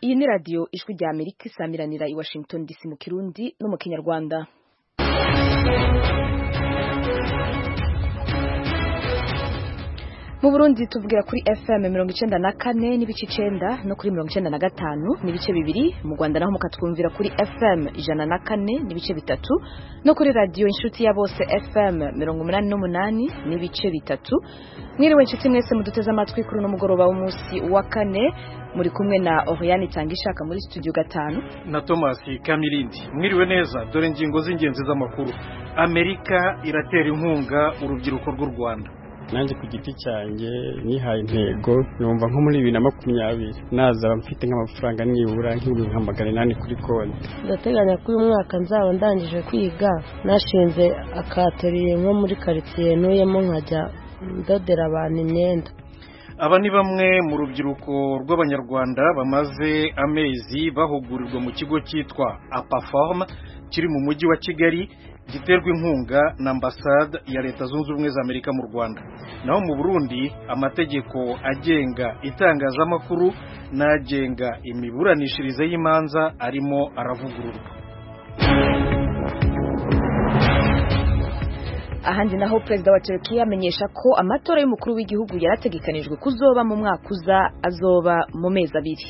iyi ni radiyo ijwi rya amerika isamiranira i washington dc mu kirundi no mu kinyarwanda mu burundi tuvugira kuri fm mirongo icenda na kane n'ibice icenda no kuri mirongo icenda na gatanu n'ibice bibiri mu rwanda naho mukatwumvira kuri fm ijana na kane n'ibice bitatu no kuri radiyo inshuti ya bose fm mirongo umunani n'umunani n'ibice bitatu mwiriwe inshuti mwese muduteze amatwi kuri uno mugoroba w'umunsi wa kane muri kumwe na Oriane Tangishaka muri studio gatanu na Thomas Kamilindi mwiriwe neza dore ingingo z'ingenzi z'amakuru Amerika iratera inkunga urubyiruko rw'u Rwanda nanjye ku giti cyanjye nihaye intego numva nko muri bibiri na makumyabiri nazaba mfite nk'amafaranga nibura nk'ibihumbi nka magana inani kuri konti ndateganya ko uyu mwaka nzaba ndangije kwiga nashinze akateriye nko muri karitsiye ntuyemo nkajya ndodera abantu imyenda aba ni bamwe mu rubyiruko rw'abanyarwanda bamaze amezi bahugurirwa mu kigo cyitwa apaform kiri mu mujyi wa kigali giterwa inkunga na ambasade ya leta zunze ubumwe za amerika mu rwanda naho mu burundi amategeko agenga itangazamakuru n'agenga imiburanishirize y'imanza arimo aravugururwa ahandi naho perezida wa Turkiya amenyesha ko amatora y'umukuru w'igihugu yarategekanijwe kuzoba mu mwaka uza azoba mu mezi abiri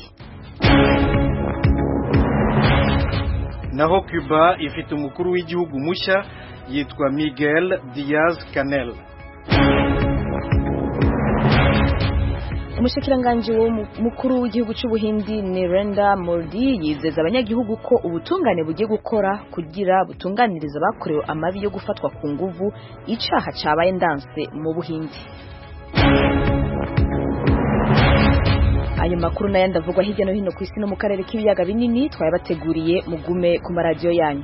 naho Cuba ifite umukuru w'igihugu mushya yitwa Miguel Diaz Canel umushikiranganji mukuru w'igihugu cy'ubuhindi Narendra Modi yizeza abanyagihugu ko ubutungane bugiye gukora kugira butunganiriza abakorewe amabi yo gufatwa ku nguvu icaha cabaye ndanse mu buhindi ayo makuru n'ayandi avugwa hirya no hino ku isi no mu karere k'ibiyaga binini twayabateguriye mugume ku maradiyo yanyu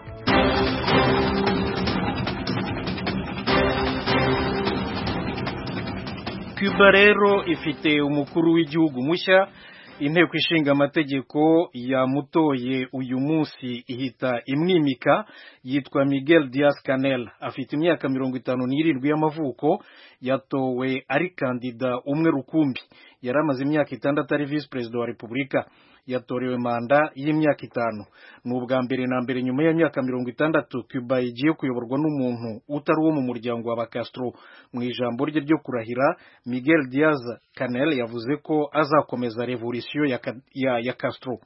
Cuba rero ifite umukuru w'igihugu mushya inteko ishinga amategeko yamutoye uyu munsi ihita imwimika yitwa Miguel Diaz Canel afite imyaka mirongo itanu n'irindwi y'amavuko yatowe ari kandida umwe rukumbi yari amaze imyaka itandatu ari visi perezida wa repubulika yatorewe manda y'imyaka itanu ni ubwa mbere na mbere nyuma y'imyaka mirongo itandatu Cuba igiye kuyoborwa n'umuntu utari uwo mu muryango wa Castro mu ijambo rye ryo kurahira Miguel Diaz Canel yavuze ko azakomeza revolisiyo ya, ya, ya Castro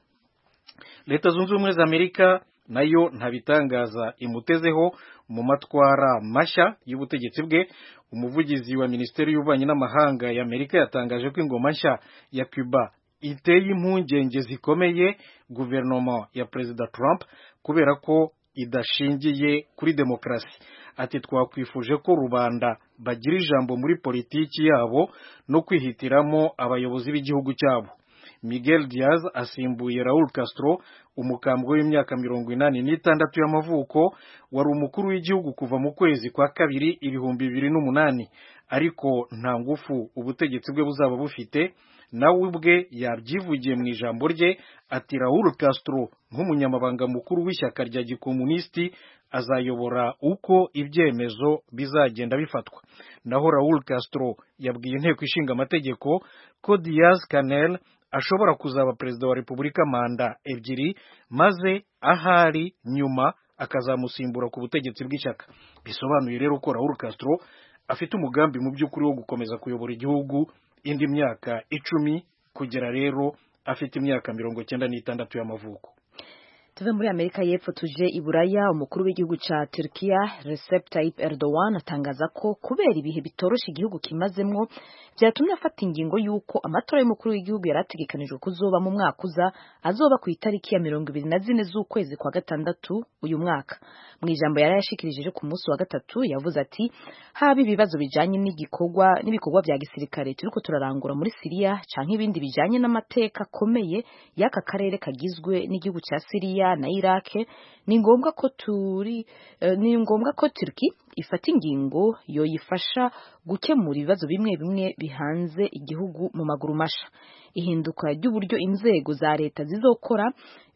leta zunze ubumwe za amerika nayo ntabitangaza imutezeho mu matwara mashya y'ubutegetsi bwe umuvugizi wa minisiteri y'ububanyi n'amahanga ya amerika yatangaje ko ingoma nshya ya Cuba iteye impungenge zikomeye guverinoma ya perezida Trump kubera ko idashingiye kuri demokarasi ati twakwifuje ko rubanda bagira ijambo muri politiki yabo no kwihitiramo abayobozi b'igihugu cyabo Miguel Diaz asimbuye Raul Castro umukambwe w'imyaka mirongo inani n'itandatu y'amavuko wari umukuru w'igihugu kuva mu kwezi kwa kabiri ibihumbi bibiri n'umunani ariko nta ngufu ubutegetsi bwe buzaba bufite nawe ubwe yabyivugiye mu ijambo rye ati Raul Castro nk'umunyamabanga mukuru w'ishyaka rya gikomunisiti azayobora uko ibyemezo bizagenda bifatwa naho Raul Castro yabwiye inteko ishinga amategeko ko Diaz Canel ashobora kuzaba perezida wa repubulika manda ebyiri maze ahari nyuma akazamusimbura ku butegetsi bw'ishyaka bisobanuye rero ko Raul Castro afite umugambi mu by'ukuri wo gukomeza kuyobora igihugu indi myaka icumi kugera rero afite imyaka mirongo cyenda n'itandatu y'amavuko tuve muri amerika y'epfo tuje i buraya umukuru w'igihugu cya turkiya recep tayyip erdogan atangaza ko kubera ibihe bitoroshe igihugu kimazemwo byatumye afata ingingo y'uko amatora y'umukuru w'igihugu yari ategekanijwe kuzoba mu mwaka uza azoba ku itariki ya mirongo ibiri na zine z'ukwezi kwa gatandatu uyu mwaka mu ijambo yari yashikirije ku munsi wa gatatu yavuze ati haba ibibazo bijanye n'igikorwa n'ibikorwa bya gisirikare turiko turarangura muri siriya canke ibindi bijanye n'amateka akomeye y'aka karere kagizwe n'igihugu cya siriya na irake ni ngombwa ko turi uh, ni ngombwa ko turki ifata ingingo yoyifasha gukemura ibibazo bimwe bimwe bihanze igihugu mu maguru masha ihinduka ry'uburyo inzego za leta zizokora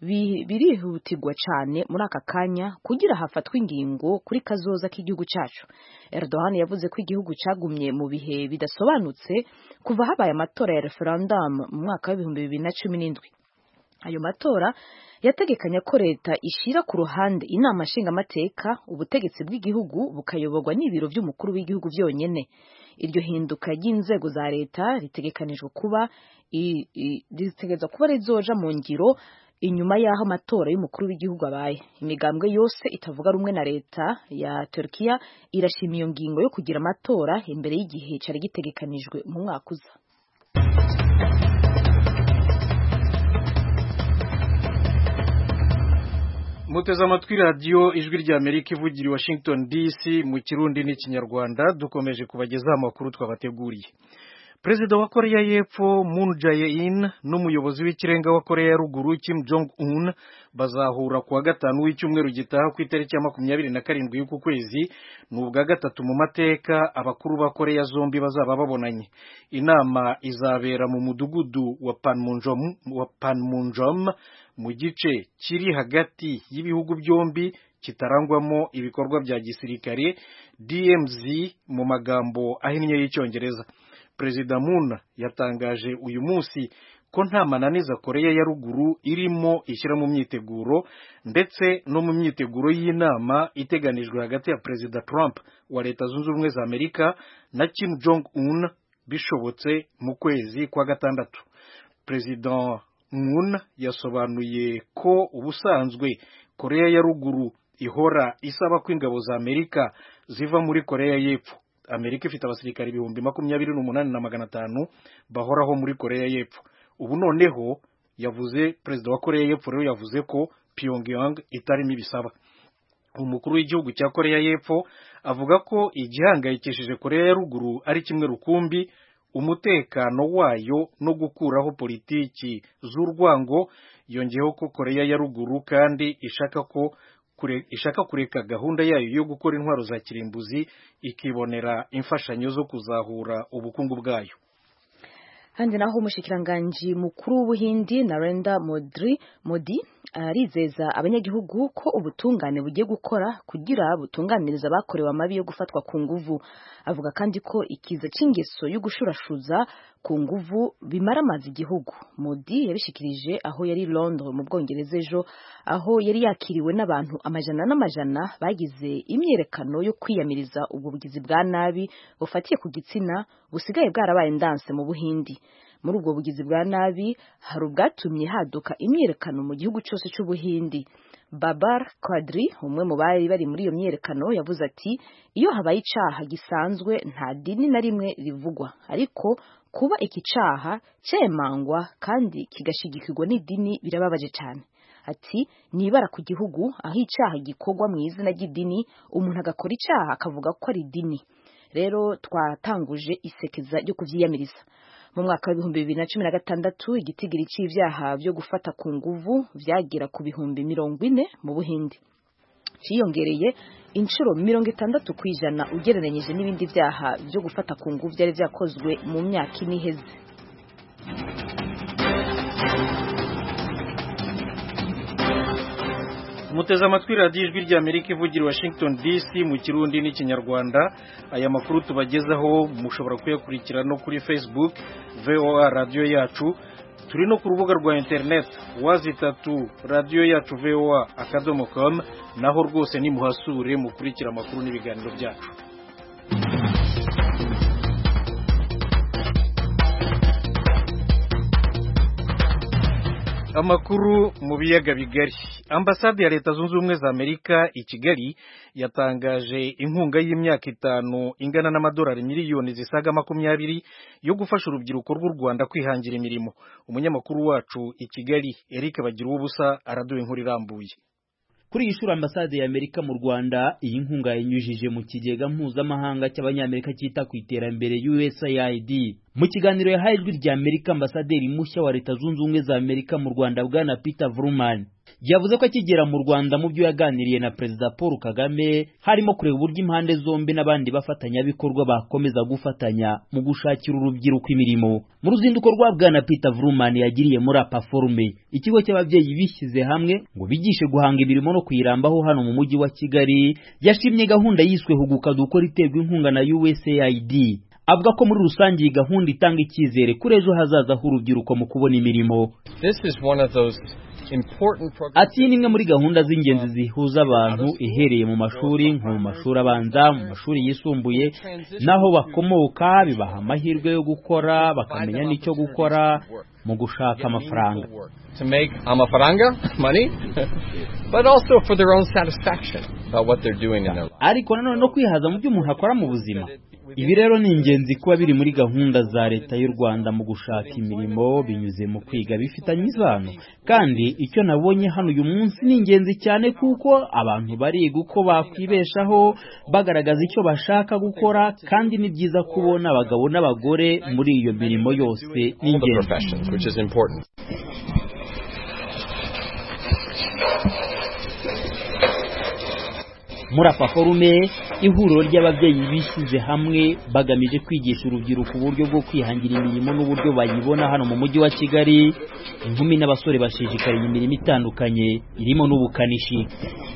birihutirwa cyane muri aka kanya kugira hafatwe ingingo kuri kazoza k'igihugu cyacu Erdogan yavuze ko igihugu cyagumye mu bihe bidasobanutse kuva habaye amatora ya referendum mu mwaka w'ibihumbi bibiri na cumi n'indwi ayo matora yategekanya ko leta ishira ku ruhande inama nshingamateka ubutegetsi bw'igihugu bukayoborwa n'ibiro by'umukuru w'igihugu byonyene iryo hinduka ry'inzego za leta ritegekanijwe kuba ritegereza kuba rizoja mu ngiro inyuma y'aho amatora y'umukuru w'igihugu abaye imigambwe yose itavuga rumwe na leta ya Turkiya irashima iyo ngingo yo kugira amatora imbere y'igihe cari gitegekanijwe mu mwaka uza muteze amatwi radiyo ijwi rya amerika ivugira i washington dc mu kirundi n'ikinyarwanda dukomeje kubagezaho amakuru twabateguriye perezida wa koreya y'epfo moon jae-in n'umuyobozi w'ikirenga wa koreya ya ruguru kim jong un bazahura kuwa gatanu w'icyumweru gitaha ku itariki ya makumyabiri na karindwi y'uku kwezi ni ubwa gatatu mu mateka abakuru ba koreya zombi bazaba babonanye inama izabera mu mudugudu wa panmunjom, wa panmunjom mu gice kiri hagati y'ibihugu byombi kitarangwamo ibikorwa bya gisirikare DMZ mu magambo ahinnye y'icyongereza perezida Moon yatangaje uyu munsi ko nta mananiza koreya ya ruguru irimo ishyira mu myiteguro ndetse no mu myiteguro y'inama iteganijwe hagati ya perezida Trump wa leta zunze ubumwe za amerika na Kim Jong Un bishobotse mu kwezi kwa gatandatu perezida Moon yasobanuye ko ubusanzwe koreya ya ruguru ihora isaba ko ingabo za amerika ziva muri koreya y'epfo amerika ifite abasirikare ibihumbi makumyabiri n'umunani na magana atanu bahoraho muri koreya y'epfo ubu noneho yavuze perezida wa koreya y'epfo rero yavuze ko pyongyang itarimo ibisaba umukuru w'igihugu cya koreya y'epfo avuga ko igihangayikishije koreya ya ruguru ari kimwe rukumbi umutekano wayo no gukuraho politiki z'urwango yongeyeho ko koreya ya ruguru kandi ishaka ko kure, ishaka kureka gahunda yayo yo gukora intwaro za kirimbuzi ikibonera imfashanyo zo kuzahura ubukungu bwayo handi naho umushikiranganji mukuru w'ubuhindi Narendra Modi Modi arizeza abanyagihugu ko ubutungane bugiye gukora kugira butunganiriza abakorewe amabi yo gufatwa ku nguvu avuga kandi ko ikiza c'ingeso yo gushurashuza ku nguvu bimara amazi igihugu Modi yabishikirije aho yari Londres mu Bwongereza ejo aho yari yakiriwe n'abantu amajana n'amajana bagize imyerekano yo kwiyamiriza ubwo bugizi bwa nabi bufatiye ku gitsina busigaye bwarabaye ndanse mu Buhindi muri ubwo bugizi bwa nabi hari ubwatumye haduka imyerekano mu gihugu cyose cy'ubuhindi babar quadri umwe mu bari bari muri iyo myerekano yavuze ati iyo habaye icaha gisanzwe nta dini na rimwe rivugwa ariko kuba iki caha cemangwa kandi kigashigikirwa n'idini birababaje cyane ati nibara ku gihugu aho icaha gikorwa mu izina ry'idini umuntu agakora icaha akavuga ko ari idini rero twatanguje isekeza ryo kuvyiyamiriza mu mwaka w'ibihumbi bibiri na cumi na gatandatu igitigiri c'ivyaha vyo gufata ku nguvu vyagera ku bihumbi mirongo ine mu buhindi ciyongereye inshuro mirongo itandatu ku ijana ugereranyije n'ibindi vyaha vyo gufata ku nguvu vyari vyakozwe mu myaka ine iheze muteze amatwi radiyo ijwi rya amerika ivugira i washington dc mu kirundi n'ikinyarwanda aya makuru tubagezaho mushobora kuyakurikira no kuri facebook voa radiyo yacu turi no ku rubuga rwa internet wazi itatu radiyo yacu voa akadomo com naho rwose nimuhasure mukurikira amakuru n'ibiganiro byacu amakuru mu biyaga bigari ambasade ya leta zunze ubumwe za amerika i kigali yatangaje inkunga y'imyaka itanu ingana n'amadolari miliyoni zisaga makumyabiri yo gufasha urubyiruko rw'u rwanda kwihangira imirimo umunyamakuru wacu i kigali eric bagira ubusa araduha inkuru irambuye kuri iyi shuri ambasade ya amerika mu rwanda iyi nkunga yanyujije mu kigega mpuzamahanga cy'abanyamerika cyita ku iterambere usaid mu kiganiro yahaye ijwi rya amerika ambasaderi mushya wa leta zunze ubumwe za amerika mu rwanda bwana peter vruman yavuze ko akigera mu rwanda mu byo yaganiriye na perezida paul kagame harimo kureba uburyo impande zombi n'abandi bafatanyabikorwa bakomeza gufatanya mu gushakira urubyiruko imirimo mu ruzinduko rwa bwana peter vruman yagiriye muri apaforume ikigo cy'ababyeyi bishyize hamwe ngo bigishe guhanga imirimo no kuyirambaho hano mu mujyi wa kigali yashimye gahunda yiswe huguka dukora iterwa inkunga na usaid avuga ko muri rusange iyi gahunda itanga icyizere kuri ejo hazaza h'urubyiruko mu kubona imirimo ati iyi ni imwe muri gahunda z'ingenzi zihuza abantu ihereye mu mashuri nko mu mashuri abanza mu mashuri yisumbuye n'aho bakomoka bibaha amahirwe yo gukora bakamenya n'icyo gukora mu gushaka amafaranga to make amafaranga money but also for their own satisfaction about what they're doing in their life ariko nanone no kwihaza mu byo umuntu akora mu buzima ibi rero ni ingenzi kuba biri muri gahunda za leta y'u rwanda mu gushaka imirimo binyuze mu kwiga bifitanye isano kandi icyo nabonye hano uyu munsi ni ingenzi cyane kuko abantu bariga uko bakwibeshaho bagaragaza icyo bashaka gukora kandi ni byiza kubona abagabo n'abagore muri iyo mirimo yose ni all the ingenzi professions which is important muri aka forume ihuriro ry'ababyeyi bishyize hamwe bagamije kwigisha urubyiruko uburyo bwo kwihangira imirimo n'uburyo bayibona hano mu mujyi wa kigali inkumi n'abasore bashishikariye imirimo itandukanye irimo n'ubukanishi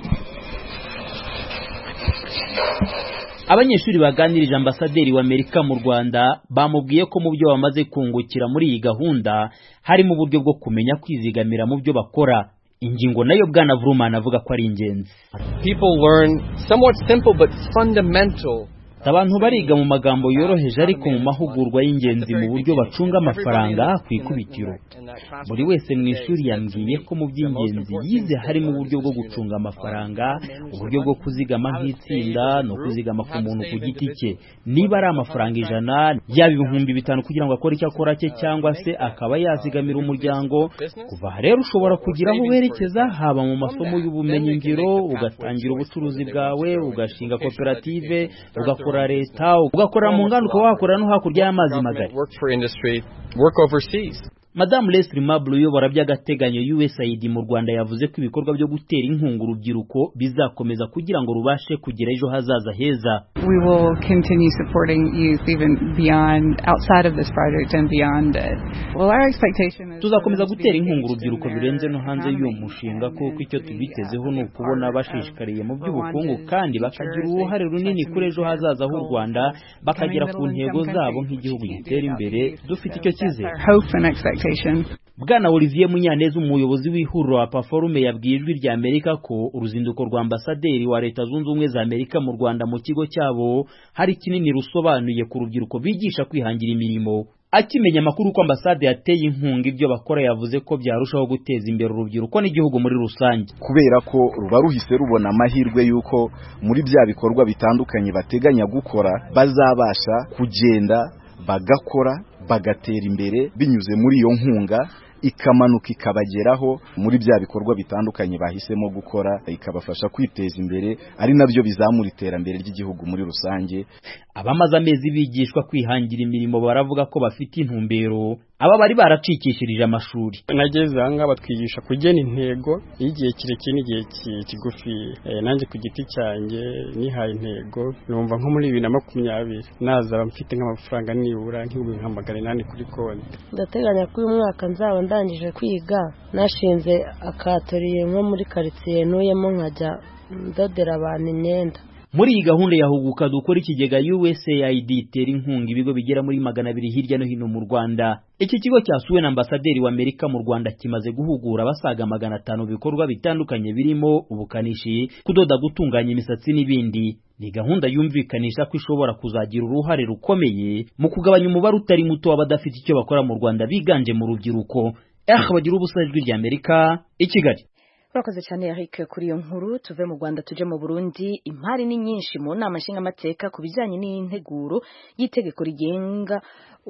abanyeshuri baganirije ambasaderi w'amerika mu rwanda bamubwiye ko mu byo bamaze kungukira muri iyi gahunda harimo uburyo bwo kumenya kwizigamira mu byo bakora ingingo nayo bwana vurumana avuga ko ari ingenzi people learn somewhat simple but fundamental abantu bariga mu magambo yoroheje ariko mu mahugurwa y'ingenzi mu buryo bacunga amafaranga ku ikubitiro buri wese mu ishuri yambwiye ko mu by'ingenzi yize harimo uburyo bwo gucunga amafaranga uburyo bwo kuzigama nk'itsinda no kuzigama ku muntu ku giti cye niba ari amafaranga ijana yaba ibihumbi bitanu kugira ngo akore icyo akora cye cyangwa se akaba yazigamira umuryango kuva aha rero ushobora kugira aho werekeza haba mu masomo y'ubumenyingiro ugatangira ubucuruzi bwawe ugashinga koperative ugakora leta ugakorera mu nganda ukaba wakorera no hakurya y'amazi magari work for industry work overseas madamu leslie mabure uyobora by'agateganyo usaid mu rwanda yavuze ko ibikorwa byo gutera inkunga urubyiruko bizakomeza kugira ngo rubashe kugira ejo hazaza heza We will continue supporting youth even beyond, outside of this project and beyond it. Well, our expectation is tuzakomeza for them to gutera be inkunga engaged urubyiruko in their birenze no hanze y'uwo economy mushinga and kuko icyo to be, tubitezeho uh, ni a ukubona part bashishikariye mu of by'ubukungu Rwanda's kandi future bakagira as they uruhare try runini to kuri meet ejo their hazaza h'u goals rwanda of bakagera becoming ku a middle ntego income zabo country, nk'igihugu which you can't gitera do imbere without youth. dufite So icyo that's cyizere our hope and expectation. bwana olivier munyaneza umuyobozi w'ihuriro wa paforume yabwiye ijwi rya amerika ko uruzinduko rwa ambasaderi wa leta zunze ubumwe za amerika mu rwanda mu kigo cyabo hari kinini rusobanuye ku rubyiruko bigisha kwihangira imirimo akimenya amakuru ko ambasade yateye inkunga ibyo bakora yavuze ko byarushaho guteza imbere urubyiruko n'igihugu muri rusange kubera ko ruba ruhise rubona amahirwe y'uko muri bya bikorwa bitandukanye bateganya gukora bazabasha kugenda bagakora bagatera imbere binyuze muri iyo nkunga ikamanuka ikabageraho muri bya bikorwa bitandukanye bahisemo gukora ikabafasha kwiteza imbere ari nabyo bizamura iterambere ry'igihugu muri rusange abamaze amezi bigishwa kwihangira imirimo baravuga ko bafite intumbero aba bari baracikishirije amashuri nageze aha ngaha batwigisha kugena intego y'igihe kirekire n'igihe ki- kigufi Eh, nanjye ku giti cyanjye nihaye intego numva nko muri bibiri na makumyabiri nazaba mfite nk'amafaranga nibura nk'ibihumbi nka magana inani kuri konti ndateganya ko uyu mwaka nzaba ndangije kwiga nashinze akatoriye nko muri karitsiye ntuyemo nkajya ndodera abantu imyenda muri iyi gahunda ya huguka dukora ikigega USAID itera inkunga ibigo bigera muri magana abiri hirya no hino mu Rwanda iki kigo cyasuwe na ambasaderi wa Amerika mu Rwanda kimaze guhugura abasaga magana atanu mu bikorwa bitandukanye birimo ubukanishi kudoda gutunganya imisatsi n'ibindi ni gahunda yumvikanisha ko ishobora kuzagira uruhare rukomeye mu kugabanya umubare utari muto w'abadafite icyo bakora mu Rwanda biganje mu rubyiruko eh bagira ubusa ijwi rya Amerika i Kigali urakoze cyane Eric kuri iyo nkuru tuve mu Rwanda tuje mu Burundi impari ni nyinshi mu nama nshingamateka ku bijyanye n'integuro y'itegeko rigenga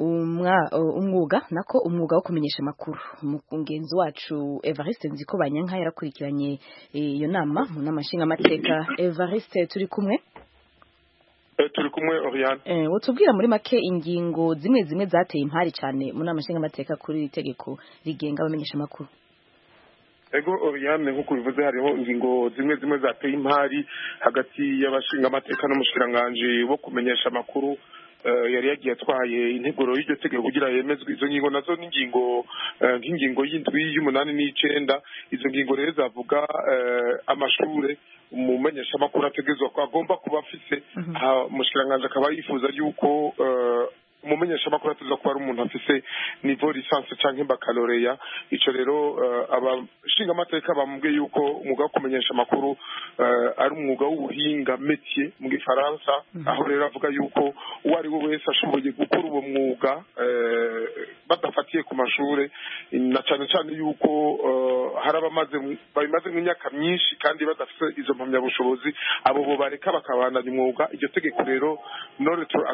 umwa- umwuga nako umwuga wo kumenyesha amakuru umugenzi wacu Evariste Nziko Banyanka yarakurikiranye eh, iyo nama mu nama nshingamateka Evariste turi kumwe turi kumwe Oriane eh, utubwira muri make ingingo zimwe zimwe zateye impari cyane mu nama nshingamateka kuri iri tegeko rigenga abamenyesha amakuru ego Oriane nk'uko bivuze hariho ingingo zimwe zimwe zateye impari hagati y'abashingamateka n'umushikiranganji wo kumenyesha amakuru eh, yari yagiye atwaye integuro y'iryo tegeko kugira yemezwe izo ngingo nazo n'ingingo eh, nk'ingingo y'indwi y'umunani n'icenda izo ngingo rero zavuga eh, amashure umumenyeshamakuru ategerezwa ko agomba kuba afise aha umushikiranganji akaba yifuza yuko eh, umumenyeshamakuru ategerezwa kuba ari umuntu afise nivo lisansi canke bakaloreya ico rero eh, abashingamateka bamubwiye yuko umwuga wo kumenyesha amakuru eh, ari umwuga w'ubuhinga métier mu gifaransa aho rero avuga yuko uwo ari we wese ashoboye gukora uwo mwuga eh, badafatiye ku mashure na cane cane yuko eh, hari abamaze babimaze nk'imyaka myinshi kandi badafite izo mpamyabushobozi abo bo bareka bakabandanya umwuga iryo tegeko rero no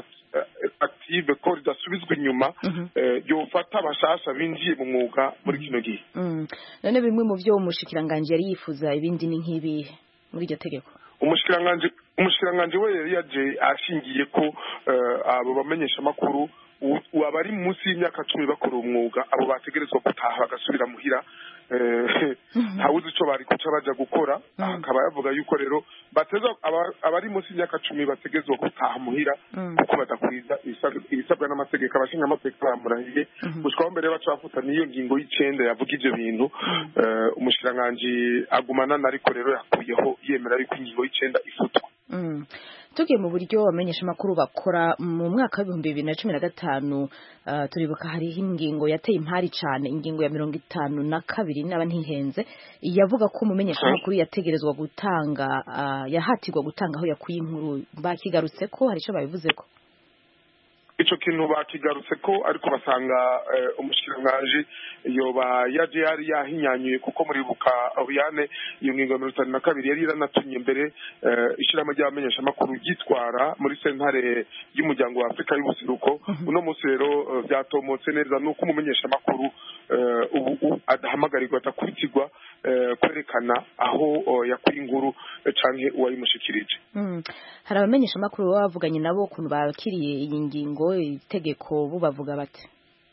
active ko ridasubizwa inyuma eh, ryofata abashasha binjiye mu mwuga muri kino gihe Mm. none bimwe mu byo umushikiranganji yari yifuza ibindi ni nk'ibihe muri iryo tegeko umushikiranganji umushikiranganji we yari yaje ashingiye ko eh, abo bamenyesha amakuru abari munsi y'imyaka cumi bakora umwuga abo bategerezwa gutaha bagasubira muhira eh, ntawuzi ico bari kuca baja gukora akaba yavuga yuko rero bateza aba- abari munsi y'imyaka cumi bategerezwa gutaha muhira kuko badakwiza ibisabwa- ibisabwa n'amategeko abashinga amategeko bamurahiye gushikaho mbere baca bafuta n'iyo ngingo y'icenda yavuga ivyo bintu eh, umushikiranganji agumana ariko rero yakuyeho yemera yuko ingingo y'icenda ifutwa Mm. tugiye mu buryo abamenyeshamakuru bakora mu mwaka w'ibihumbi bibiri na cumi na gatanu uh, turibuka hariho ingingo yateye impari cane ingingo ya mirongo itanu na kabiri naba ntihenze yavuga ko umumenyeshamakuru yategerezwa gutanga uh, yahatirwa gutanga aho yakuye inkuru bakigarutse ko hari ico babivuzeko ico kintu bakigarutse ko ariko basanga eh, umushikiranganji yoba yaje yari yahinyanyuye kuko muribuka Oriane iyo ngingo ya mirongo itanu na kabiri yari iranatumye mbere eh, ishirahamwe ry'abamenyeshamakuru ryitwara muri sentare y'umuryango wa afurika y'ubuseruko uno munsi rero eh, vyatomotse neza nuko umumenyeshamakuru eh, ubu ubu adahamagarirwa adakuritirwa eh, kwerekana aho eh, yakuye inkuru eh, canke uwayimushikirije Mm. hari abamenyeshamakuru baba bavuganye nabo ukuntu bakiriye iyi ngingo itegeko bo bavuga bati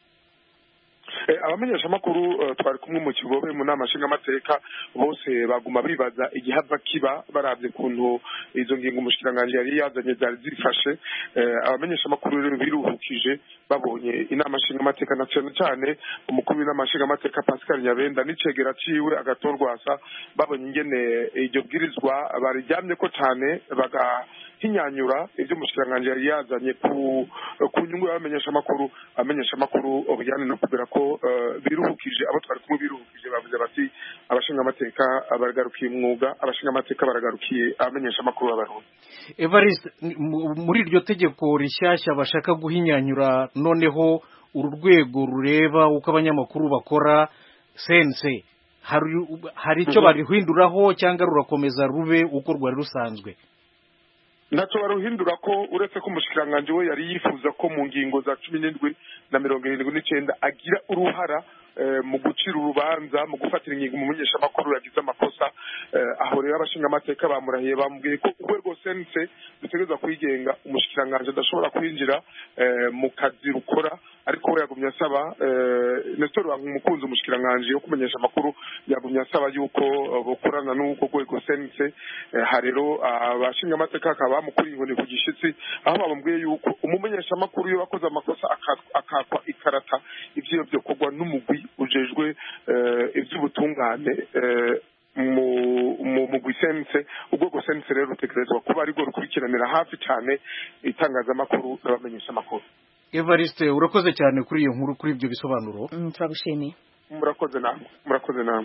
Eh, abamenyeshamakuru eh, twari kumwe mu kigobe mu nama nshingamateka bose baguma bibaza igihava kiba baravye kuntu izo ngingo umushikiranganji yari yazanye zari zifashe Eh, abamenyeshamakuru rero biruhukije babonye inama nshingamateka na cane cane umukuru w'inama nshingamateka pascal nyabenda n'icegera ciwe agatorwasa babonye ingene iryo bwirizwa bariryamyeko cane bagahinyanyura ivyo umushikiranganji yari yazanye ku ku nyungu y'abamenyeshamakuru abamenyeshamakuru bijyanye no kubera ko eh, biruhukije abo twari kumwe biruhukije bavuze bati abashingamateka baragarukiye umwuga abashingamateka baragarukiye abamenyeshamakuru b'abarundi evariste mu- muri iryo tegeko rishyashya bashaka guhinyanyura noneho uru rwego rureba uko abanyamakuru bakora sense hari hari icyo Mhm. barihinduraho cyangwa rurakomeza rube uko rwari rusanzwe ntacyo baruhindura ko uretse ko umushikiranganji we yari yifuza ko mu ngingo za cumi n'indwi na mirongo irindwi n'icenda agira uruhara eh, mu gucira urubanza mu gufatira ingingo umumenyeshamakuru yagize amakosa eh, aho rero abashingamateka bamurahiye bamubwiye ko urwego sense rutegerezwa kwigenga umushikiranganji adashobora kwinjira eh, mu kazi rukora ariko we yagumye asaba eh, nestor umukunzi umushikiranganji wo kumenyesha amakuru yagumye asaba yuko eh, bokorana n'uko rwego sense eh, ha rero abashingamateka akaba bamukuriye inkoni ku gishitsi aho bamubwiye yuko umumenyeshamakuru iyo wakoze amakosa aka- akakwa ikarata ivyo byokorwa n'umugwi ujejwe eh, ivy'ubutungane eh, mu mu mugwi sense urwego sense rero rutegerezwa kuba arirwo rukurikiranira hafi cyane itangazamakuru n'abamenyeshamakuru evariste urakoze cyane kuri iyo nkuru kuri ibyo bisobanuro Mm, turagushimiye murakoze namwe murakoze namwe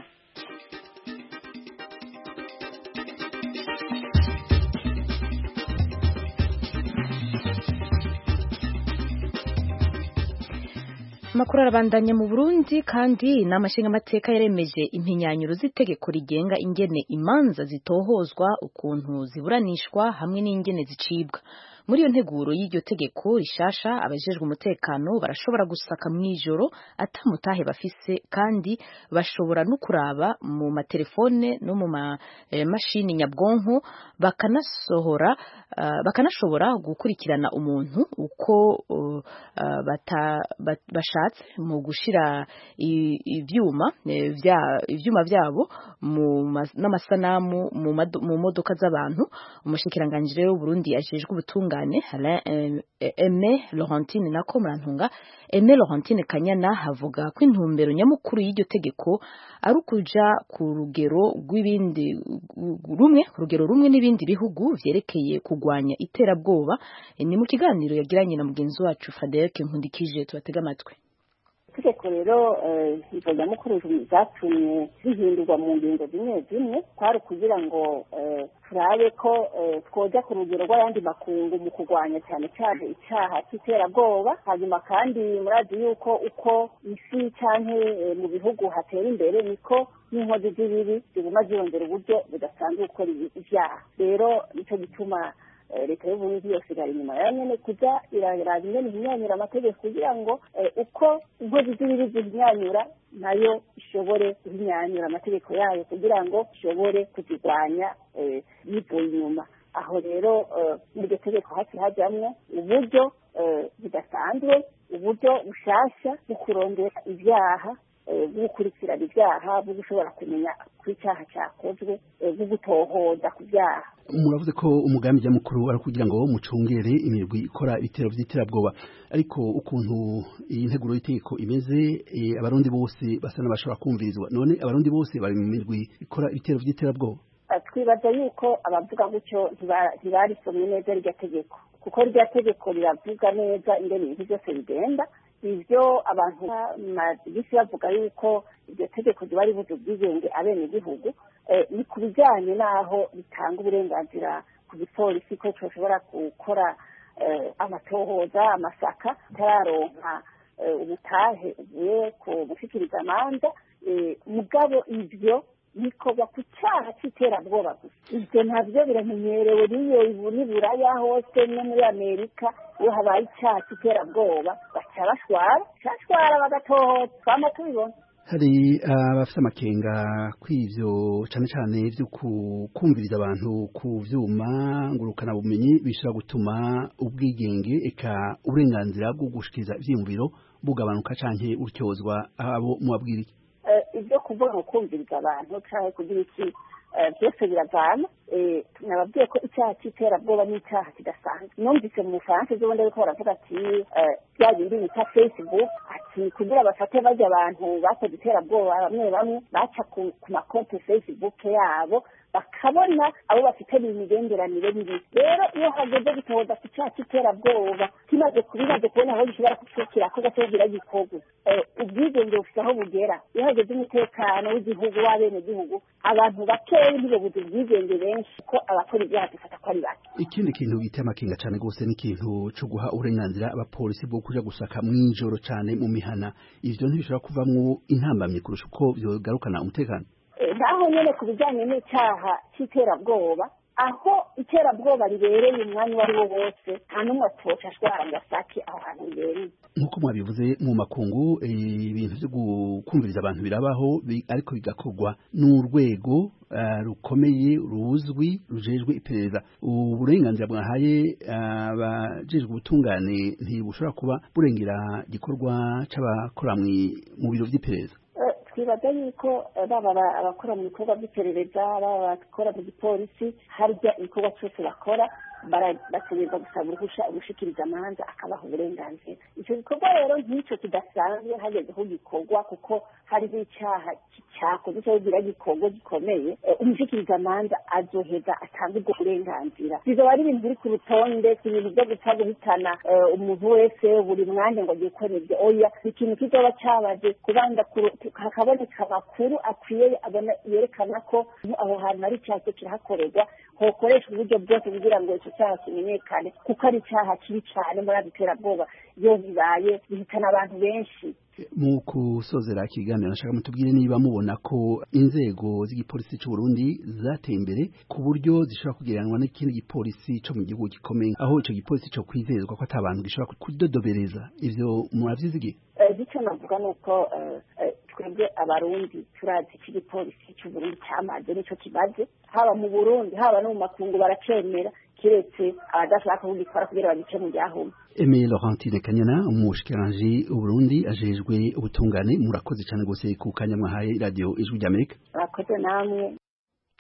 amakuru arabandanya mu burundi kandi inama nshingamateka yaremeje impinyanyuro z'itegeko rigenga ingene imanza zitohozwa ukuntu ziburanishwa hamwe n'ingene zicibwa muri iyo nteguro y'iryo tegeko rishasha abajejwe umutekano barashobora gusaka mu ijoro atamutahe bafise kandi bashobora no kuraba mu matelefone no mu mashini nyabwonko bakanasohora uh, bakanashobora gukurikirana umuntu uko uh, uh, bata, bat, bashatse mu gushira i- ivyuma eh, vya ivyuma vyabo mu ma- n'amasanamu mu mado- mu modoka z'abantu umushikiranganji rero w'Uburundi ajejwe ubutungane y'ubutungane Alain Aime Laurentine nako murantunga Aime Laurentine Kanyana havuga ko intumbero nyamukuru y'iryo tegeko ari ukuja ku rugero rw'ibindi rumwe ku rugero rumwe n'ibindi bihugu vyerekeye kugwanya iterabwoba ni mu kiganiro yagiranye na mugenzi wacu Frederic Nkundikije tubatega amatwi itegeko rero izo nyamukuru zatumye zihindurwa mu ngingo zimwe zimwe kwari ukugira ngo turabe ko twoja ku rugero rw'ayandi makungu mu kurwanya cyane cyane icyaha cy'iterabwoba hanyuma kandi murazi yuko uko isi canke mu bihugu hatera imbere niko n'inkozi z'ibibi ziguma ziyongera uburyo budasanzwe gukora ibyaha rero nicyo gituma leta y'uburundi yose irari inyuma yayo nyene kuja iraraba ingene ihinyanyura amategeko kugira ngo uko inkozi z'ibibi zihinyanyura nayo ishobore guhinyanyura amategeko yayo kugira ngo ishobore kuzirwanya yivuye inyuma aho rero muri iryo tegeko hafi hajamwo uburyo budasanzwe uburyo bushasha bwo kurondera ibyaha bwo gukurikirana ibyaha bwo gushobora kumenya ko icyaha cyakozwe bwo gutohoza ku byaha muravuze ko umugambi nyamukuru ari kugira ngo mucungere imirwi ikora ibitero by'iterabwoba ariko ukuntu iyi nteguro y'itegeko imeze abarundi bose basa n'abashobora kumvirizwa none abarundi bose bari mu mirwi ikora ibitero by'iterabwoba twibaza yuko abavuga gutyo ntibarisomye neza rya tegeko kuko rya tegeko riravuga neza ingene ibintu byose bigenda ivyo abantu bisi bavuga yuko iryo tegeko riba ribuze ubwigenge abenegihugu ni ku bijyanye n'aho bitanga uburenganzira ku gipolisi ko coshobora gukora amatohoza amasaka itararonka ubutahe uvuye ku gushikiriza amanza mugabo ivyo bikorwa ku cyaha cy'iterabwoba gusa ibyo ntabyo biramenyerewe n'iyo n'iburaya hose no muri amerika iyo habaye icyaha cy'iterabwoba baca bashwara bashwara bagatohoza twama tubibona hari abafite amakenga kw'ivyo cane cane vyo kumviriza abantu ku vyuma ngurukana bumenyi bishobora gutuma ubwigenge eka uburenganzira bwo gushikiriza ivyiyumviro bugabanuka canke uryozwa abo mubabwira iki ibyo kuvuga ngo kumviriza abantu cyangwa kugira iki byose biravana nababwiye ko icyaha cy'iterabwoba ni icyaha kidasanzwe numvise mu bufaransa ejo bundi ariko baravuga ati bya bindi bita facebook ati kugira bafate bajya abantu bakoze iterabwoba bamwe bamwe baca ku makonti facebook yabo bakabona abo bafitanye imigenderanire mibi rero iyo hageze gutohoza ku cyaha cy'iterabwoba kimaze kubimaze kubona aho gishobora kucukira ko gatobwira gikorwa ubwigenge bufite aho bugera iyo hageze umutekano w'igihugu w'abenegihugu abantu bakeya ntibabuze ubwigenge benshi ko abakora ibyaha dufata ko ari bake ikindi kintu giteye amakenga cyane rwose ni ikintu cyo guha uburenganzira abapolisi bwo kuja gusaka mw'ijoro cyane mu mihana ivyo ntibishobora kuvamwo intambamye kurusha uko vyogarukana umutekano naho nyene ku bijyanye n'icyaha cy'iterabwoba aho iterabwoba ribereye umwanya uwo ari wo wose nta n'umwe atoca ashwara ngo asake aho hantu ribereye nk'uko mwabivuze mu makungu ibintu byo kumviriza abantu birabaho ariko bigakorwa n'urwego rukomeye ruzwi rujejwe iperereza uburenganzira bwahaye abajejwe ubutungane ntibushobora kuba burengera igikorwa c'abakora mu biro vy'iperereza twibaza yuko baba abakora mu bikorwa by'iperereza baba abakora mu gipolisi harya igikorwa cyose bakora bategereza gusaba uruhusha ugushikiriza amanza akabaha uburenganzira icyo gikorwa rero nk'icyo kidasanzwe hageze aho gikorwa kuko hariho icyaha cyakoze cyo kugira gikorwa gikomeye umushikiriza amanza azoheza atanga ubwo burenganzira bizoba ari ibintu biri ku rutonde si ibintu byo gupfa guhitana umuntu wese buri mwanya ngo agiye gukora ibyo oya ni ikintu kizoba cyabaje kubanza hakaboneka amakuru akwiye abona yerekana ko aho hantu hari icyaha cyo kirahakorerwa hokoreshwa uburyo bwose kugira ngo icyo cyaha kimenyekane kuko ari icyaha kibi cyane muri iterabwoba iyo bibaye bihitana abantu benshi mu kusozera ikiganiro nashaka mutubwire niba mubona ko inzego z'igipolisi cy'u Burundi zateye imbere ku buryo zishobora kugereranwa n'ikindi gipolisi cyo mu gihugu gikomeye aho icyo gipolisi cyo kwizezwa ko atabantu gishobora kudodobereza ivyo muravyizigiye icyo navuga ni uko twebwe abarundi turazi iki gipolisi cy'u Burundi cyamaze nicyo kibaze haba mu Burundi haba no mu makungu baracemera kiretse abadashaka kugikora kugira bagice mu byahumye Aimé Laurentine Kanyana umushikiranganji Burundi ajejwe ubutungane murakoze cyane gose ku kanya mwahaye radio ijwi ry'Amerika murakoze namwe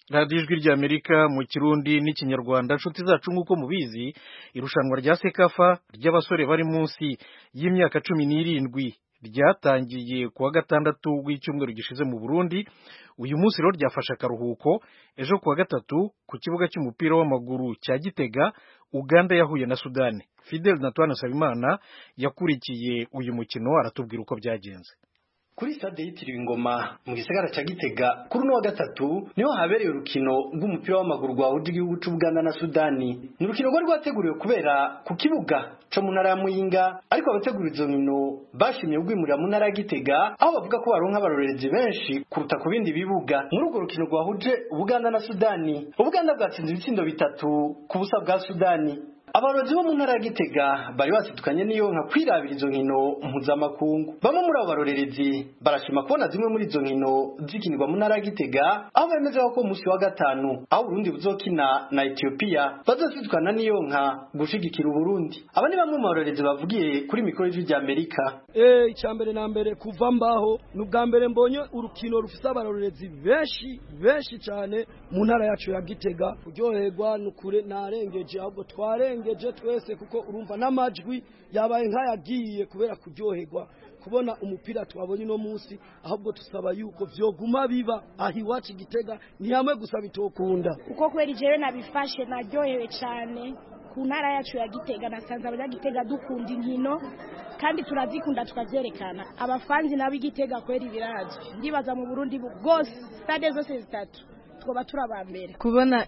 radiyo ijwi ry'amerika mu kirundi n'ikinyarwanda inshuti zacu nk'uko mubizi irushanwa rya sekafa ry'abasore bari munsi y'imyaka cumi n'irindwi ryatangiye ku wa gatandatu w'icyumweru gishize mu burundi uyu munsi rero ryafashe akaruhuko ejo ku wa gatatu ku kibuga cy'umupira w'amaguru cya gitega uganda yahuye na sudani fidel natwana nsabimana yakurikiye uyu mukino aratubwira uko byagenze kuri stade yitiriwe ingoma mu gisagara ca Gitega kuri uno wa gatatu niho habereye urukino rw'umupira w'amaguru rwahuje igihugu c'Ubuganda na Sudani ni urukino rwari rwateguriwe kubera ku kibuga co mu ntara ya Muyinga ariko abategura izo nkino bashimye rwimurira mu ntara ya Gitega aho bavuga ko baronka abarorerezi benshi kuruta ku bindi bibuga muri urwo rukino rwahuje Ubuganda na Sudani Ubuganda bwatsinze ibitsindo bitatu ku busa bwa Sudani abarozi bo mu ntara ya Gitega bari basidukanye n'iyo nka kwirabira izo nkino mpuzamakungu bamwe muri abo barorerezi barashima kubona zimwe muri izo nkino zikinirwa mu ntara ya Gitega aho bemeza ko umunsi wa gatanu aho Burundi buzokina na Ethiopia bazosidukana n'iyo nka gushigikira Uburundi aba ni bamwe mu barorerezi bavugiye kuri mikoro y'ijwi rya Amerika eh icambere na mbere kuva mbaho nubwa mbere mbonye urukino rufise abarorerezi benshi benshi cyane mu ntara yacu ya Gitega kuryoherwa nukure narengeje ahubwo tware turengeje twese kuko urumva n'amajwi yabaye nk'ayagiye kubera kuryoherwa kubona umupira twabonye uno munsi ahubwo tusaba yuko vyoguma biba aho iwacu igitega ni hamwe gusa bitokunda kuko kweri jewe nabifashe naryohewe cyane ku ntara yacu ya gitega nasanze abanyagitega dukunda inkino kandi turazikunda tukavyerekana abafanzi nabo igitega kweri birazwi ndibaza mu burundi bwose stade zose zitatu twoba turabambere kubona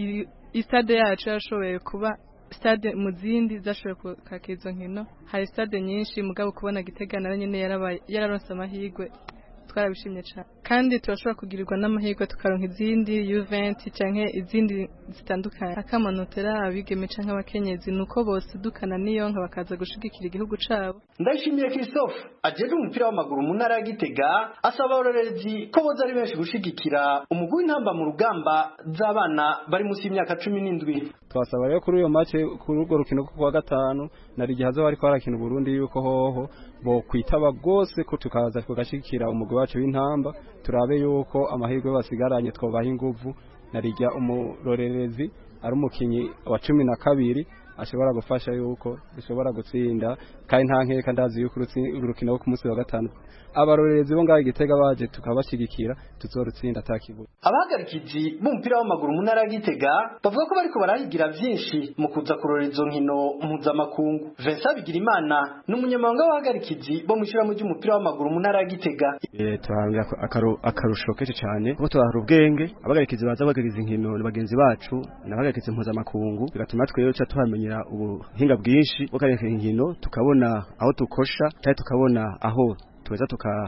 istade yacu yashoboye kuba stade mu zindi zashoboye kwakira izo nkino hari stade nyinshi mugabo kubona gitega nayo nyine yararonse amahirwe twarabishimye cyane kandi turashobora kugirirwa n'amahirwe tukaronka izindi Juventus canke izindi zitandukanye akamanotera abigeme canke abakenyezi nuko bose dukana niyo nka bakaza gushigikira igihugu cabo ndashimiye Christophe ajeje umupira w'amaguru mu ntara ya Gitega asaba abarorerezi ko boza ari benshi gushigikira umugwi w'intamba mu rugamba z'abana bari munsi y'imyaka cumi n'indwi twasaba rero kuri uyo mace kuri urwo rukino rwo kuwa gatanu nari igihe hazo bariko barakina Burundi yuko hoho bo kwitaba gose ko tukaza tugashikira umugwi wacu w'intamba turabe yuko amahirwe basigaranye twobaha inguvu narijya umurorerezi ari umukinyi wa cumi na kabiri ashobora gufasha yuko dushobora gutsinda kandi nta nkeka ndazi yuko urukino rwo ku munsi wa gatanu abarorerezi bo ngaho igitega baje tukabashigikira tuzorutsinda atakibuye abahagarikizi b'umupira w'amaguru mu ntara ya Gitega bavuga ko bariko barahigira vyinshi mu kuza kurora izo nkino mpuzamakungu Vincent Bigirimana ni umunyamabanga w'abahagarikizi bo mu ishyirahamwe ry'umupira w'amaguru mu ntara ya Gitega turahambira akarusho kenshi cyane kuko turahara ubwenge abahagarikizi baza bagariza inkino ni bagenzi bacu n'abahagarikizi mpuzamakungu bigatuma twebwe tuca tuhamenyera ubuhinga bwinshi bwo kareka inkino tukabona aho tukosha cyangwa tukabona aho tuweza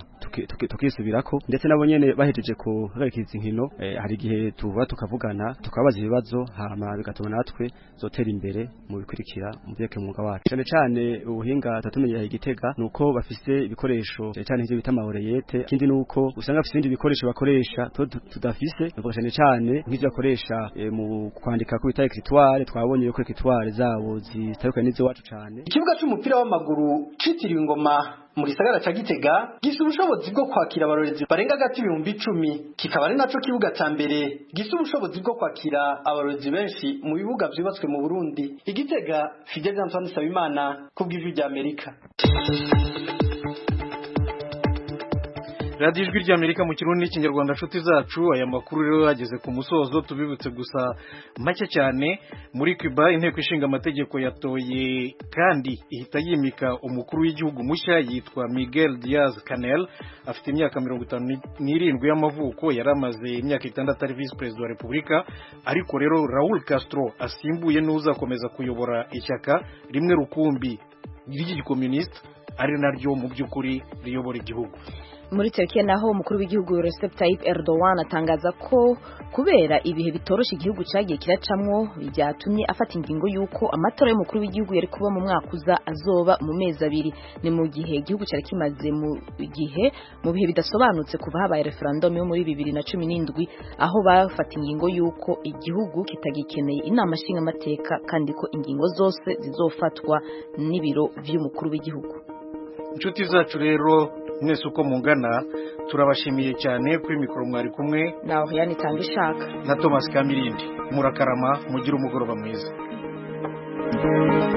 tukisubirako ndetse nabo nyene bahejeje kuhagarikiriza inkino hari igihe tuva tukavugana tukabaza ibibazo hama bigatuma natwe zotera imbere mu bikurikira mu byeke mwuga wacu cyane cyane ubuhinga tatumenyera igitega nuko bafise ibikoresho cyane cyane ivyo bita amaoreyete ikindi nuko usanga bafise ibindi bikoresho bakoresha tudafise bavuga cyane cyane nk'ivyo bakoresha mu kwandika ku bita écritoire twabonye yuko écritoire zabo zitandukanye n'izo wacu cyane ikibuga c'umupira w'amaguru citiriwe ingoma mu gisagara ca Gitega gifite ubushobozi bwo kwakira abarorezi barenga gati ibihumbi icumi kikaba ari naco kibuga ca mbere gifite ubushobozi bwo kwakira abarorezi benshi mu bibuga vyubatswe mu Burundi igitega Fidel Antoine Sabimana kubw'ijwi rya Amerika radiyo ijwi ry'amerika mu kirundi n'ikinyarwanda nshuti zacu aya makuru rero yageze ku musozo tubibutse gusa make cyane muri cuba inteko ishinga amategeko yatoye kandi ihita yimika umukuru w'igihugu mushya yitwa miguel diaz canel afite imyaka mirongo itanu n'irindwi y'amavuko yari amaze imyaka itandatu ari visi perezida wa repubulika ariko rero raul castro asimbuye n'uzakomeza kuyobora ishyaka rimwe rukumbi ry'igikomunisita ari naryo mu by'ukuri riyobora igihugu muri Turkiya naho umukuru w'igihugu Recep Tayyip Erdogan atangaza ko kubera ibihe bitorosha igihugu cyagiye kiracamwo byatumye afata ingingo y'uko amatora y'umukuru w'igihugu yari kuba mu mwaka uza azoba mu mezi abiri ni mu gihe igihugu cyari kimaze mu gihe mu bihe bidasobanutse kuva habaye referendum yo muri bibiri na cumi n'indwi aho bafata ingingo y'uko igihugu kitagikeneye inama nshingamateka kandi ko ingingo zose zizofatwa n'ibiro vy'umukuru w'igihugu inshuti zacu rero mwese uko mungana turabashimiye cyane kuri mikoro mwari kumwe nawe yani itanga ishaka na thomas kamirindi murakarama mugire umugoroba mwiza